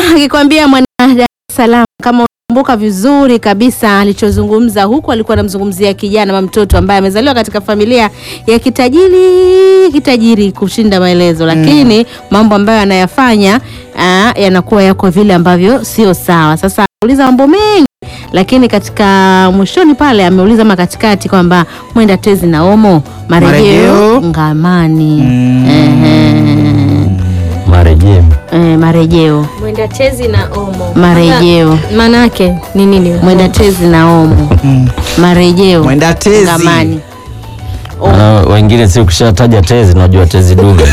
akikwambia mwana Dar es Salaam kama unakumbuka vizuri kabisa alichozungumza huku, alikuwa anamzungumzia kijana ama mtoto ambaye amezaliwa katika familia ya kitajiri kitajiri kushinda maelezo, lakini mambo ambayo anayafanya ah, yanakuwa yako vile ambavyo sio sawa. Sasa ameuliza mambo mengi, lakini katika mwishoni pale ameuliza ama katikati kwamba mwenda tezi na omo marejeo Marejeo. ngamani. Mm. Ehe. marejeo Eh, marejeo Mwenda tezi na omo. marejeo Maana yake ni nini? mwenda tezi na omo Mm. marejeo Mwenda tezi. ngamani. Na wengine si ukishataja tezi unajua tezi dume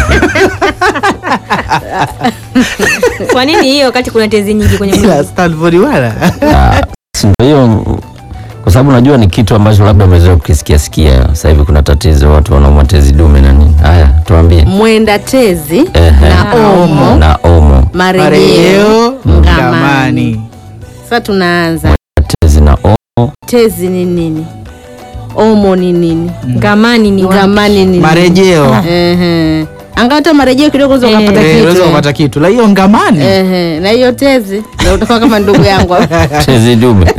Kwa nini hiyo wakati kuna tezi nyingi kwenye Ila mwili? Stanford wala. Ah, si ndio hiyo kwa sababu najua ni kitu ambacho labda umezoea kukisikia sikia sasa hivi kuna tatizo watu wanaumwa tezi dume na nini haya tuambie mwenda tezi Ehe. na omo na omo marejeo Marejeo ngamani. ngamani. Sasa tunaanza tezi na omo tezi ni nini omo ni nini Ngamani ni wapi? ngamani ni nini? Marejeo. Ehe. angalau hata marejeo kidogo unaweza Eh. ukapata Eh, unaweza kitu kupata kitu. La hiyo ngamani. Ehe. na hiyo tezi ndio utakuwa kama ndugu yangu tezi dume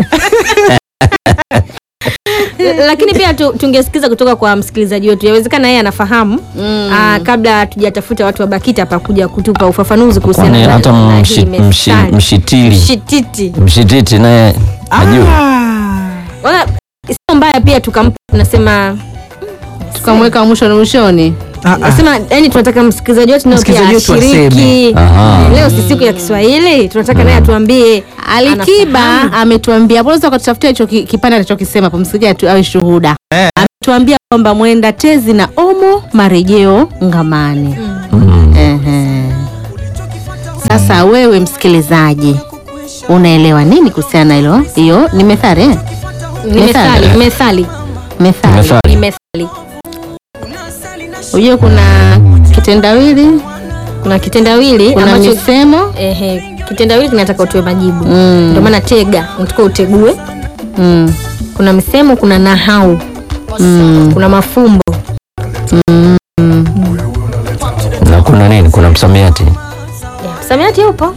Lakini pia tu, tungesikiza kutoka kwa msikilizaji wetu, yawezekana yeye anafahamu Mm. ah, kabla tujatafuta watu wa BAKITA hapa kuja kutupa ufafanuzi kuhusiana kwani na hata na hii mshi- mshi- methali. mshitili mshititi mshititi naye ajua Ah. wala sio mbaya pia tukampa tunasema tukamweka mwishoni mwishoni Ah, ah. nasema yani tunataka msikilizaji wetu naye pia Msikilizaji wetu ashiriki Aha. leo si siku ya Kiswahili tunataka naye atuambie Alikiba anafahamu. ametuambia, unaweza ukatutafutia hicho ki- kipande anachokisema hapo, msikia tu awe shuhuda. Eh. Ametuambia kwamba mwenda tezi na omo marejeo ngamani. Mm. Ehe. Sasa wewe msikilizaji, unaelewa nini kuhusiana na hilo? Hiyo ni methali eh? ni methali methali Methali. Methali. ni methali Ujue kuna kitendawili, kuna kitendawili kuna ambacho misemo ehe, kitendawili kinataka utoe majibu Mm. ndio maana tega unataka utegue mm. kuna misemo kuna nahau Mm. kuna mafumbo na kuna nini kuna msamiati msamiati upo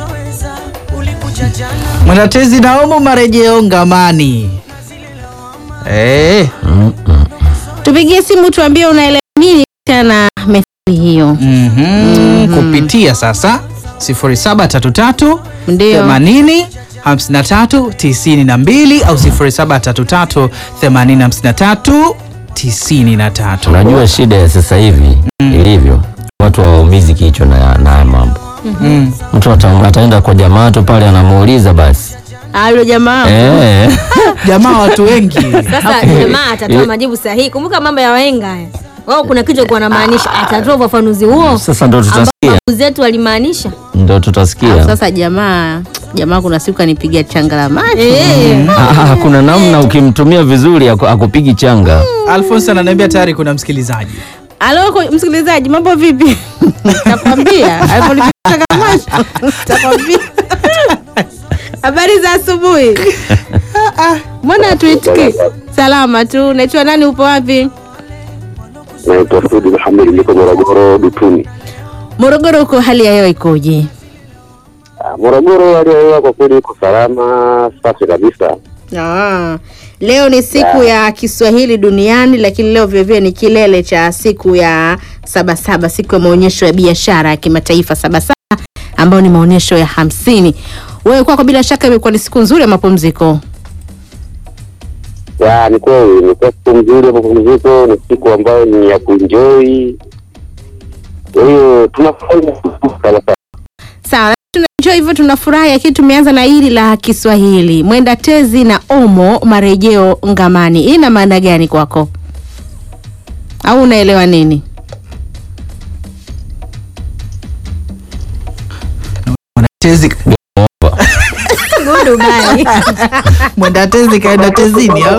Mwenda tezi na omo marejeo ngamani. Eh. Mm, mm. Tupigie simu tuambie unaelewa nini kuhusiana na methali hiyo. Mhm. Kupitia sasa 0733 Ndio. 80 53 92 au 0733 80 53 93. unajua shida ya sasa hivi ilivyo watu hawaumizi kichwa na na haya mambo Mm. mtu ata, ataenda kwa jamaa tu pale anamuuliza basi Alo jamaa. eh. Jamaa watu wengi. sasa jamaa atatoa majibu sahihi kumbuka mambo ya wahenga haya wao kuna kitu kwa anamaanisha atatoa ufafanuzi huo sasa ndo ambao tutasikia babu zetu walimaanisha ndo tutasikia Sasa jamaa jamaa, kuna siku kanipigia changa la macho. Eh, Ah, kuna namna ukimtumia vizuri aku- akupigi changa Alphonse ananiambia tayari kuna msikilizaji. Alo kwa- msikilizaji, mambo vipi? Takwambia aliponipigia changa la macho. Takwambia. Habari za asubuhi. Mbona hatuitiki? Salama tu. Naitwa nani? Upo wapi? naitwa Sudi Muhammad, niko Morogoro Dutuni. Morogoro, huko hali ya hewa ikoje? Ah, Morogoro hali ya hewa kwa kweli iko salama, safi kabisa. Ah, leo ni siku ya Kiswahili duniani, lakini leo vilevile ni kilele cha siku ya Sabasaba, siku ya maonyesho ya biashara ya kimataifa Sabasaba, ambayo ni maonyesho ya hamsini. Wewe kwako bila shaka imekuwa ni siku nzuri ya mapumziko. Ya, ni kweli ni kwa siku nzuri ya mapumziko, ni siku ambayo ni ya kuenjoy. Kwa hiyo tunafanya kabisa. Sawa, tunaenjoy hivyo, tunafurahi, lakini tumeanza na hili la Kiswahili, mwenda tezi na omo marejeo ngamani. Hii ina maana gani kwako, au unaelewa nini? Tezi gudu bali. mwenda tezi kaenda tezini au?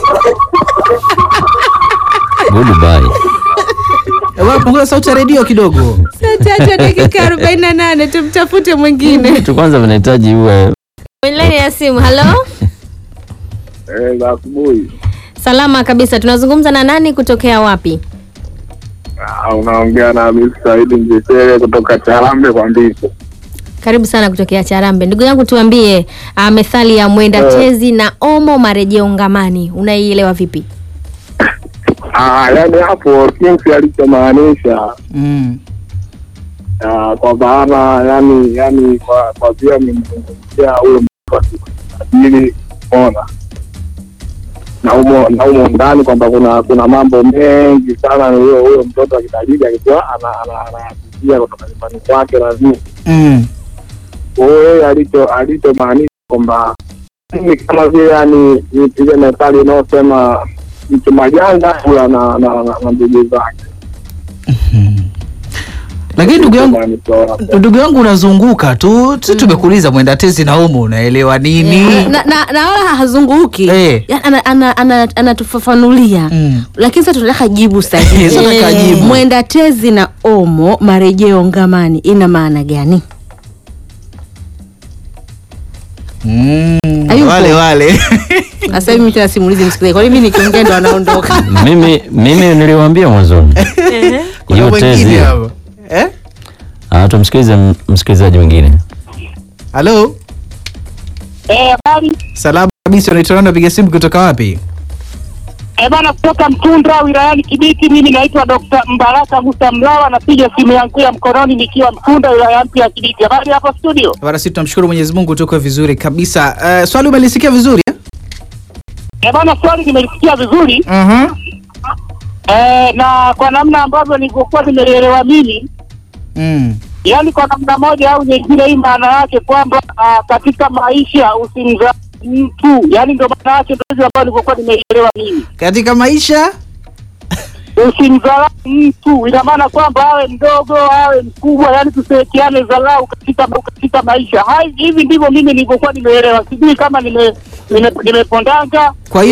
goodbye Eh, wewe punguza sauti ya redio kidogo. Saa tatu dakika arobaini na nane tumtafute mwingine. tu kwanza vinahitaji uwe Kwenye laini ya simu halo Eh, za asubuhi. salama kabisa tunazungumza na nani kutokea wapi Ah, unaongea na Hamisi Saidi Mjesere kutoka Charambe kwa Ndiso. Karibu sana kutokea Charambe. Ndugu yangu tuambie, uh, methali ya mwenda Eh. tezi na omo marejeo ngamani unaielewa vipi? Ah, yani hapo jinsi alichomaanisha Mm. ah, kwa maana yani yani kwa kwa vile nimzungumzia huyo mtu asili ona na umo na umo ndani kwamba kuna kuna mambo mengi sana ni huyo huyo mtoto akitajiri akikuwa ana- ana- anayapitia kutoka nyumbani kwake na nini Mm. kwa hiyo yeye alicho alichomaanisha kwamba mimi kama vile yani ni ile methali inayosema mtu majanga kula na na na- na ndugu zake Lakini ndugu yangu Maanisha- ndugu yangu unazunguka tu si tumekuuliza mwenda tezi na umo unaelewa nini na, na, na wala hazunguki Eh. Ya, ana- ana- ana- anatufafanulia Mm. lakini sasa tunataka jibu sahihi Sasa nataka Eh, jibu. mwenda tezi na omo marejeo ngamani ina maana gani Mm. Hayupo. wale wale sasa hivi mimi tena simulizi msikilizaji kwani mimi nikiongea ndo anaondoka mimi mimi niliwaambia mwanzoni kuna hiyo mwingine tezi hapo eh Ah, tumsikilize m- msikilizaji mwingine halo Eh, habari. salamu kabisa unaitwa nani unapiga simu kutoka wapi Eh, bana kutoka Mtundra wilayani Kibiti. Mimi naitwa Dr. Mbaraka Musa Mlawa, napiga simu yangu ya mkononi nikiwa Mtundra wilaya mpya ya Kibiti. Habari hapo studio? bana sisi tunamshukuru mwenyezi mungu tuko vizuri kabisa uh, swali umelisikia vizuri eh? Eh, bana swali nimelisikia vizuri uh-huh. eh, na kwa namna ambavyo nilivyokuwa nimeelewa mimi mm. yaani kwa namna moja au nyingine, hii maana yake kwamba ah, katika maisha usimdharau mtu, yaani ndio maana yake, ndio hivyo ambayo nilivyokuwa nimeelewa mimi. katika maisha usimdharau mtu, ina maana kwamba awe mdogo awe mkubwa, yani tusiwekeane dharau katika katika maisha. Hai, hivi ndivyo mimi nilivyokuwa nimeelewa, sijui kama nime nime- nimepondanga kwa hiyo